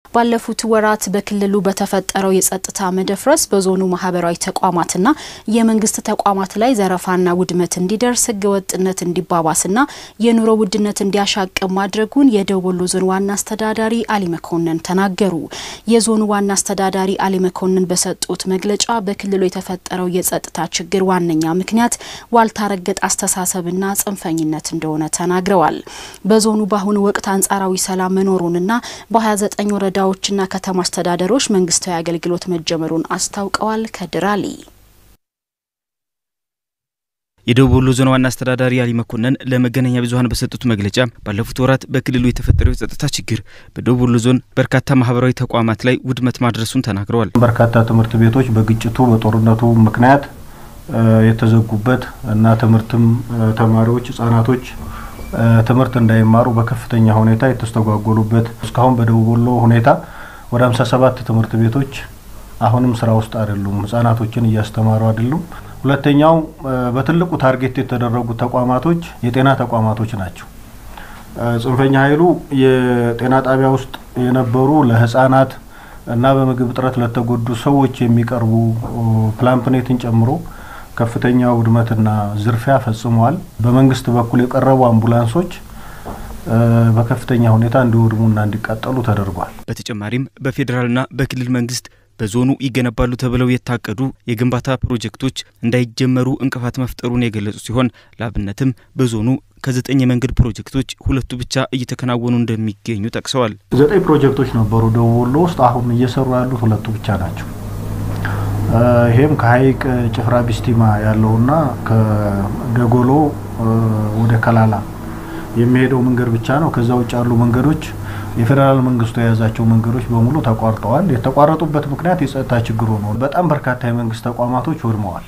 ባለፉት ወራት በክልሉ በተፈጠረው የጸጥታ መደፍረስ በዞኑ ማህበራዊ ተቋማትና የመንግስት ተቋማት ላይ ዘረፋና ውድመት እንዲደርስ ህገወጥነት እንዲባባስና የኑሮ ውድነት እንዲያሻቅብ ማድረጉን የደቡብ ወሎ ዞን ዋና አስተዳዳሪ አሊ መኮንን ተናገሩ። የዞኑ ዋና አስተዳዳሪ አሊ መኮንን በሰጡት መግለጫ በክልሉ የተፈጠረው የጸጥታ ችግር ዋነኛ ምክንያት ዋልታ ረገጥ አስተሳሰብና ጽንፈኝነት እንደሆነ ተናግረዋል። በዞኑ በአሁኑ ወቅት አንጻራዊ ሰላም መኖሩንና በ29 ወረዳ ወረዳዎችና ከተማ አስተዳደሮች መንግስታዊ አገልግሎት መጀመሩን አስታውቀዋል። ከድራሊ የደቡብ ወሎ ዞን ዋና አስተዳዳሪ አሊ መኮንን ለመገናኛ ብዙኃን በሰጡት መግለጫ ባለፉት ወራት በክልሉ የተፈጠረው የጸጥታ ችግር በደቡብ ወሎ ዞን በርካታ ማህበራዊ ተቋማት ላይ ውድመት ማድረሱን ተናግረዋል። በርካታ ትምህርት ቤቶች በግጭቱ በጦርነቱ ምክንያት የተዘጉበት እና ትምህርትም ተማሪዎች ህጻናቶች ትምህርት እንዳይማሩ በከፍተኛ ሁኔታ የተስተጓጎሉበት እስካሁን በደቡብ ወሎ ሁኔታ ወደ 57 ትምህርት ቤቶች አሁንም ስራ ውስጥ አይደሉም፣ ህጻናቶችን እያስተማሩ አይደሉም። ሁለተኛው በትልቁ ታርጌት የተደረጉ ተቋማቶች የጤና ተቋማቶች ናቸው። ጽንፈኛ ኃይሉ የጤና ጣቢያ ውስጥ የነበሩ ለህጻናት እና በምግብ እጥረት ለተጎዱ ሰዎች የሚቀርቡ ፕላምፕኔትን ጨምሮ ከፍተኛ ውድመትና ዝርፊያ ፈጽመዋል። በመንግስት በኩል የቀረቡ አምቡላንሶች በከፍተኛ ሁኔታ እንዲወድሙና እንዲቃጠሉ ተደርጓል። በተጨማሪም በፌዴራልና በክልል መንግስት በዞኑ ይገነባሉ ተብለው የታቀዱ የግንባታ ፕሮጀክቶች እንዳይጀመሩ እንቅፋት መፍጠሩን የገለጹ ሲሆን ለአብነትም በዞኑ ከዘጠኝ የመንገድ ፕሮጀክቶች ሁለቱ ብቻ እየተከናወኑ እንደሚገኙ ጠቅሰዋል። ዘጠኝ ፕሮጀክቶች ነበሩ ደቡብ ወሎ ውስጥ አሁን እየሰሩ ያሉት ሁለቱ ብቻ ናቸው። ይሄም ከሀይቅ ጭፍራ ቢስቲማ ያለውና ከደጎሎ ወደ ከላላ የሚሄደው መንገድ ብቻ ነው። ከዛ ውጭ ያሉ መንገዶች የፌዴራል መንግስቱ የያዛቸው መንገዶች በሙሉ ተቋርጠዋል። የተቋረጡበት ምክንያት የጸጥታ ችግሩ ነው። በጣም በርካታ የመንግስት ተቋማቶች ወድመዋል።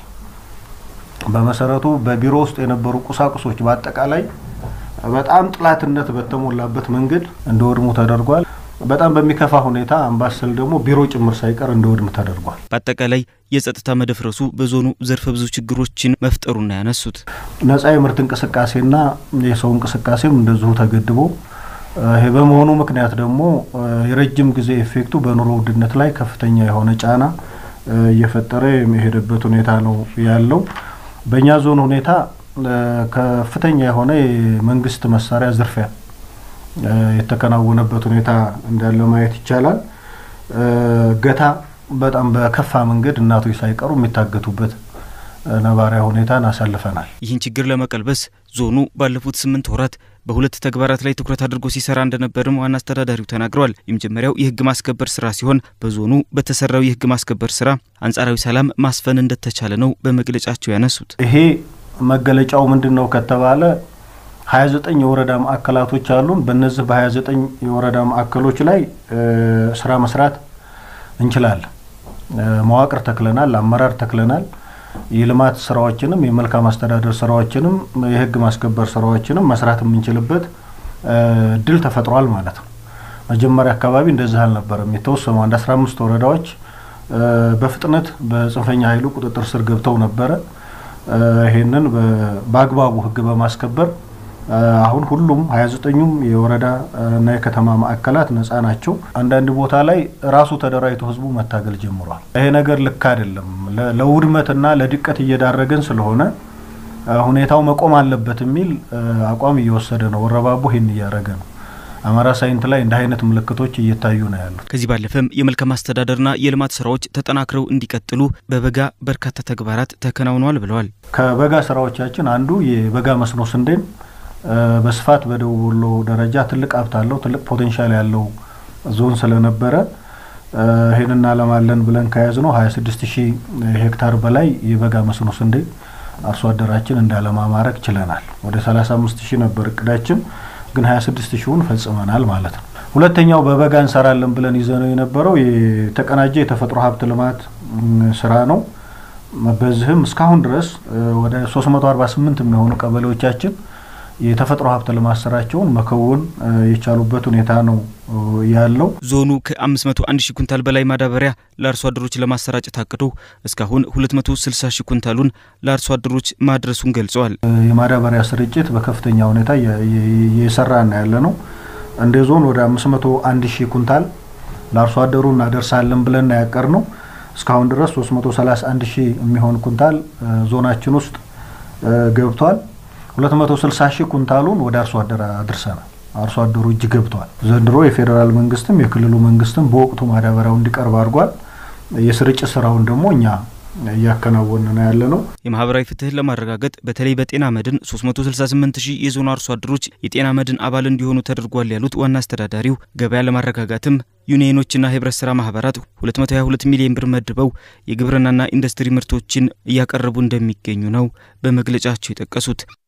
በመሰረቱ በቢሮ ውስጥ የነበሩ ቁሳቁሶች በአጠቃላይ በጣም ጥላትነት በተሞላበት መንገድ እንዲወድሙ ተደርጓል። በጣም በሚከፋ ሁኔታ አምባሰል ደግሞ ቢሮ ጭምር ሳይቀር እንዲወድም ተደርጓል። በአጠቃላይ የጸጥታ መደፍረሱ በዞኑ ዘርፈ ብዙ ችግሮችን መፍጠሩና ያነሱት ነጻ የምርት እንቅስቃሴና የሰው እንቅስቃሴም እንደዚሁ ተገድቦ ይሄ በመሆኑ ምክንያት ደግሞ የረጅም ጊዜ ኤፌክቱ በኑሮ ውድነት ላይ ከፍተኛ የሆነ ጫና እየፈጠረ የሚሄድበት ሁኔታ ነው ያለው። በእኛ ዞን ሁኔታ ከፍተኛ የሆነ የመንግስት መሳሪያ ዝርፊያ የተከናወነበት ሁኔታ እንዳለ ማየት ይቻላል። እገታ በጣም በከፋ መንገድ እናቶች ሳይቀሩ የሚታገቱበት ነባሪያ ሁኔታን አሳልፈናል። ይህን ችግር ለመቀልበስ ዞኑ ባለፉት ስምንት ወራት በሁለት ተግባራት ላይ ትኩረት አድርጎ ሲሰራ እንደነበርም ዋና አስተዳዳሪው ተናግረዋል። የመጀመሪያው የህግ ማስከበር ስራ ሲሆን በዞኑ በተሰራው የህግ ማስከበር ስራ አንጻራዊ ሰላም ማስፈን እንደተቻለ ነው በመግለጫቸው ያነሱት። ይሄ መገለጫው ምንድን ነው ከተባለ 29 የወረዳ ማዕከላቶች አሉን። በእነዚህ በ29 የወረዳ ማዕከሎች ላይ ስራ መስራት እንችላለን። መዋቅር ተክለናል፣ አመራር ተክለናል። የልማት ስራዎችንም የመልካም አስተዳደር ስራዎችንም የህግ ማስከበር ስራዎችንም መስራት የምንችልበት እድል ተፈጥሯል ማለት ነው። መጀመሪያ አካባቢ እንደዚህ አልነበረም። የተወሰኑ አንድ 15 ወረዳዎች በፍጥነት በጽንፈኛ ኃይሉ ቁጥጥር ስር ገብተው ነበረ። ይሄንን በአግባቡ ህግ በማስከበር አሁን ሁሉም 29ኙም የወረዳ እና የከተማ ማዕከላት ነጻ ናቸው። አንዳንድ ቦታ ላይ ራሱ ተደራጅቶ ህዝቡ መታገል ጀምሯል። ይሄ ነገር ልክ አይደለም፣ ለውድመትና ለድቀት እየዳረገን ስለሆነ ሁኔታው መቆም አለበት የሚል አቋም እየወሰደ ነው። ወረባቦ ይህን እያደረገ ነው። አማራ ሳይንት ላይ እንደ አይነት ምልክቶች እየታዩ ነው ያሉት። ከዚህ ባለፈም የመልካም አስተዳደርና የልማት ስራዎች ተጠናክረው እንዲቀጥሉ በበጋ በርካታ ተግባራት ተከናውነዋል ብለዋል። ከበጋ ስራዎቻችን አንዱ የበጋ መስኖ ስንዴን በስፋት በደቡብ ወሎ ደረጃ ትልቅ ሀብት አለው፣ ትልቅ ፖቴንሻል ያለው ዞን ስለነበረ ይህን እናለማለን ብለን ከያዝ ነው 26 ሺህ ሄክታር በላይ የበጋ መስኖ ስንዴ አርሶ አደራችን እንዳለማ ማድረግ ችለናል። ወደ 35 ሺህ ነበር እቅዳችን፣ ግን 26 ሺውን ፈጽመናል ማለት ነው። ሁለተኛው በበጋ እንሰራለን ብለን ይዘነው የነበረው የተቀናጀ የተፈጥሮ ሀብት ልማት ስራ ነው። በዚህም እስካሁን ድረስ ወደ 348 የሚሆኑ ቀበሌዎቻችን የተፈጥሮ ሀብት ልማት ስራቸውን መከወን የቻሉበት ሁኔታ ነው ያለው። ዞኑ ከ501 ሺህ ኩንታል በላይ ማዳበሪያ ለአርሶ አደሮች ለማሰራጨት አቅዶ እስካሁን 260 ሺህ ኩንታሉን ለአርሶ አደሮች ማድረሱን ገልጸዋል። የማዳበሪያ ስርጭት በከፍተኛ ሁኔታ እየሰራ ነው ያለ ነው። እንደ ዞን ወደ 501 ሺህ ኩንታል ለአርሶ አደሩ እናደርሳለን ብለን ያቀር ነው። እስካሁን ድረስ 331 ሺህ የሚሆን ኩንታል ዞናችን ውስጥ ገብቷል። 260 ሺህ ኩንታሉን ወደ አርሶ አደር አድርሰናል። አርሶ አደሩ እጅ ገብቷል። ዘንድሮ የፌዴራል መንግስትም የክልሉ መንግስትም በወቅቱ ማዳበሪያው እንዲቀርብ አድርጓል። የስርጭት ስራውን ደግሞ እኛ እያከናወን ነው ያለ ነው። የማህበራዊ ፍትህን ለማረጋገጥ በተለይ በጤና መድን 368 ሺህ የዞኑ አርሶ አደሮች የጤና መድን አባል እንዲሆኑ ተደርጓል ያሉት ዋና አስተዳዳሪው ገበያ ለማረጋጋትም ዩኒየኖችና ህብረት ስራ ማህበራት 222 ሚሊዮን ብር መድበው የግብርናና ኢንዱስትሪ ምርቶችን እያቀረቡ እንደሚገኙ ነው በመግለጫቸው የጠቀሱት።